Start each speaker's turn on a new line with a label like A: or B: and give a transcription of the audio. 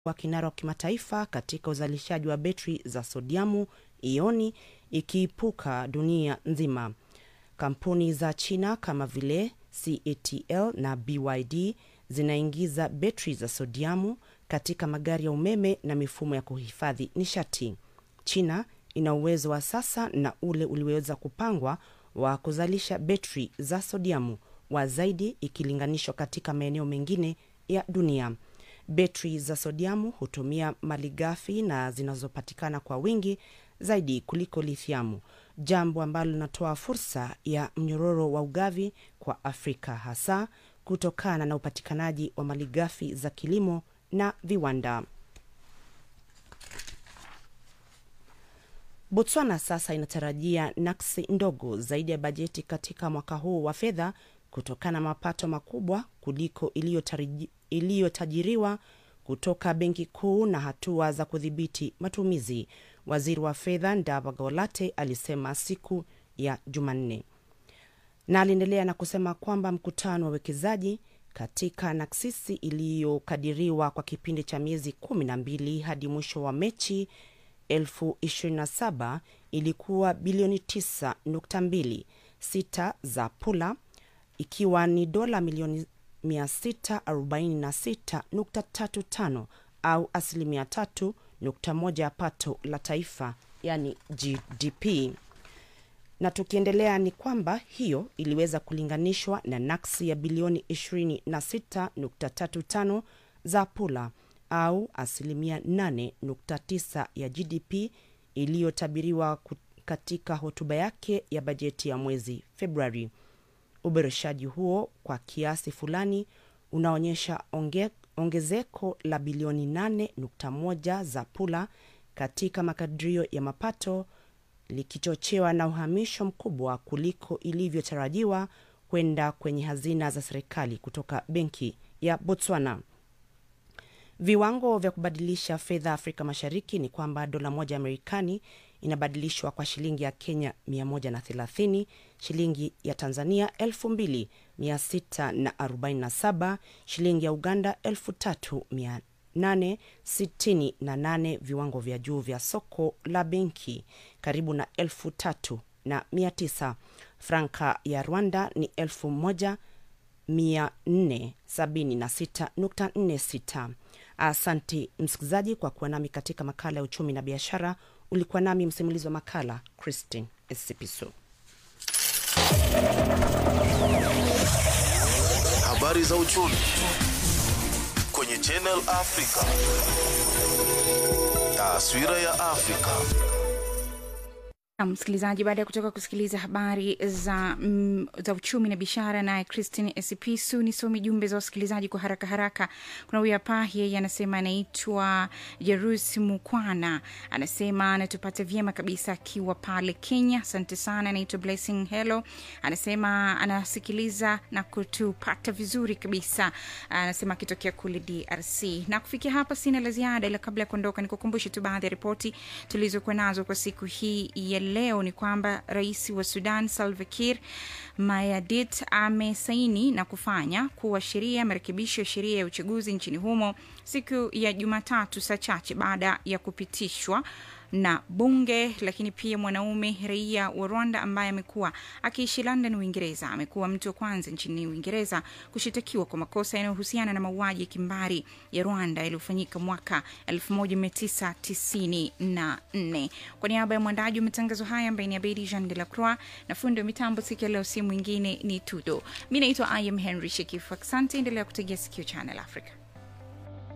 A: wa kinara wa kimataifa katika uzalishaji wa betri za sodiamu ioni ikiipuka dunia nzima. Kampuni za China kama vile CATL na BYD zinaingiza betri za sodiamu katika magari ya umeme na mifumo ya kuhifadhi nishati. China ina uwezo wa sasa na ule ulioweza kupangwa wa kuzalisha betri za sodiamu wa zaidi ikilinganishwa katika maeneo mengine ya dunia. Betri za sodiamu hutumia malighafi na zinazopatikana kwa wingi zaidi kuliko lithiamu, jambo ambalo linatoa fursa ya mnyororo wa ugavi kwa Afrika, hasa kutokana na upatikanaji wa malighafi za kilimo na viwanda. Botswana sasa inatarajia naksi ndogo zaidi ya bajeti katika mwaka huu wa fedha kutokana na mapato makubwa kuliko iliyotajiriwa kutoka benki kuu na hatua za kudhibiti matumizi, waziri wa fedha Ndaba Golate alisema siku ya Jumanne, na aliendelea na kusema kwamba mkutano wa wekezaji katika naksisi iliyokadiriwa kwa kipindi cha miezi kumi na mbili hadi mwisho wa Mechi 2027 ilikuwa bilioni 9.2 sita za pula ikiwa ni dola milioni 646.35 au asilimia 3.1 ya pato la taifa yani GDP. Na tukiendelea ni kwamba hiyo iliweza kulinganishwa na naksi ya bilioni 26.35 za pula au asilimia 8.9 ya GDP iliyotabiriwa katika hotuba yake ya bajeti ya mwezi Februari. Uboreshaji huo kwa kiasi fulani unaonyesha onge, ongezeko la bilioni 8.1 za pula katika makadirio ya mapato likichochewa na uhamisho mkubwa kuliko ilivyotarajiwa kwenda kwenye hazina za serikali kutoka benki ya Botswana. Viwango vya kubadilisha fedha Afrika Mashariki ni kwamba dola moja ya Marekani inabadilishwa kwa shilingi ya Kenya 130, shilingi ya Tanzania 2647, shilingi ya Uganda 3868. Viwango vya juu vya soko la benki karibu na 3900. Franka ya Rwanda ni 1476.46. Asante msikilizaji kwa kuwa nami katika makala ya uchumi na biashara. Ulikuwa nami msimulizi wa makala Christine Esipiso.
B: Habari za uchumi kwenye Channel Africa. Taswira ya Afrika.
C: Msikilizaji, baada ya kutoka kusikiliza habari za, mm, za uchumi na biashara naye Christine Esipisu, nisome jumbe za wasikilizaji kwa haraka haraka. Kuna huyu hapa, yeye anasema anaitwa Jerus Mukwana, anasema anatupata vyema kabisa akiwa pale Kenya. Asante sana. Anaitwa Blessing Hello, anasema anasikiliza na kutupata vizuri kabisa, anasema akitokea kule DRC. Na kufikia hapa sina la ziada, ila kabla ya kuondoka nikukumbushe tu baadhi ya ripoti tulizokuwa nazo kwa siku hii ya leo ni kwamba rais wa Sudan Salva Kiir Mayardit amesaini na kufanya kuwa sheria marekebisho ya sheria ya uchaguzi nchini humo siku ya Jumatatu, saa chache baada ya kupitishwa na bunge. Lakini pia mwanaume raia wa Rwanda ambaye amekuwa akiishi London, Uingereza, amekuwa mtu wa kwanza nchini Uingereza kushitakiwa kwa makosa yanayohusiana na mauaji ya kimbari ya Rwanda yaliyofanyika mwaka 1994. Kwa niaba ya mwandaji wa matangazo haya ambaye ni Abedi Jean de la Croix na fundi wa mitambo siku ya leo, si mwingine ni Tudo. Mi naitwa I am Henry Shekifu. Asante, endelea kutegea sikio Channel Africa.